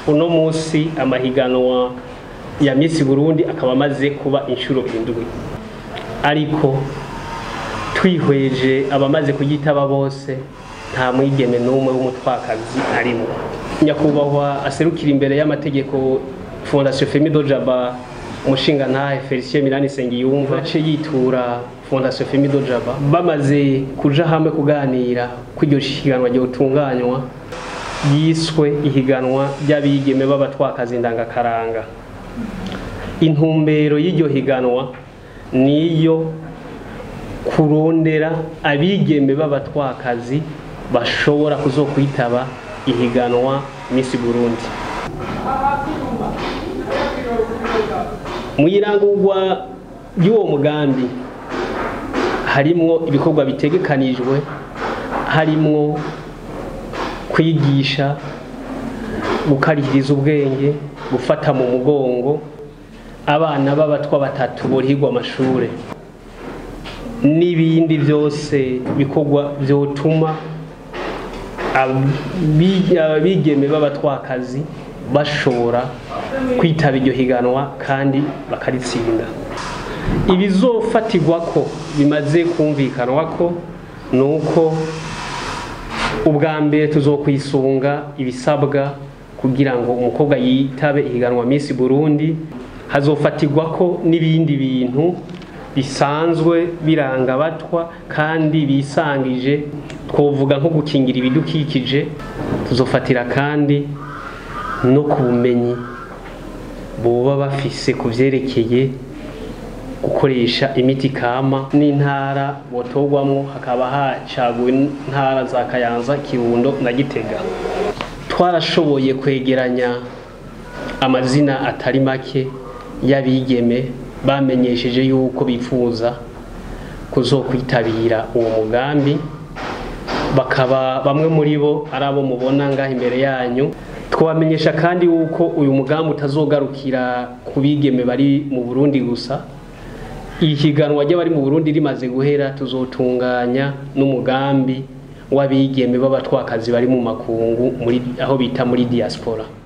uno munsi amahiganwa ya Miss Burundi akaba amaze kuba inshuro indwi ariko twihweje abamaze kuyitaba bose nta mwigeme n'umwe w'umutwakazi arimo nyakubahwa aserukira imbere y'amategeko fondation femido jaba umushinga ntahe felicien mirani sengiyumva ace yitura fondation femido jaba bamaze kuja hamwe kuganira ko iryo higanwa ryotunganywa yiswe ihiganwa ry'abigeme b'abatwakazi ndangakaranga intumbero y'iryo higanwa niyo kurondera abigeme b'abatwakazi bashobora kuzokwitaba ihiganwa Miss Burundi mu irangurwa ry'uwo mugambi harimwo ibikorwa bitegekanijwe harimwo kwigisha gukarihiriza ubwenge gufata mu mugongo abana b'abatwa batatu borihirwa amashure n'ibindi byose bikorwa byotuma abigeme b'abatwakazi bashobora kwitaba iryo higanwa kandi bakaritsinda ibizofatirwa ko bimaze kumvikanwa ko ni uko ubwa mbere tuzokwisunga ibisabwa kugira ngo umukobwa yitabe ihiganwa Miss Burundi hazofatirwa ko n'ibindi bintu bisanzwe biranga abatwa kandi bisangije twovuga nko gukingira ibidukikije tuzofatira kandi no ku bumenyi boba bafise ku vyerekeye gukoresha imiti kama n'intara botorwamwo hakaba hacaguwe intara za Kayanza Kirundo na Gitega twarashoboye kwegeranya amazina atari make y'abigeme bamenyesheje yuko bifuza kuzokwitabira uwo mugambi bakaba bamwe muri bo ari abo mubona ngaho imbere yanyu twabamenyesha kandi yuko uyu mugambi utazogarukira ku bigeme bari mu Burundi gusa ihiganwa ry'abari mu Burundi rimaze guhera tuzotunganya n'umugambi w'abigeme b'abatwakazi bari mu makungu muri aho bita muri diaspora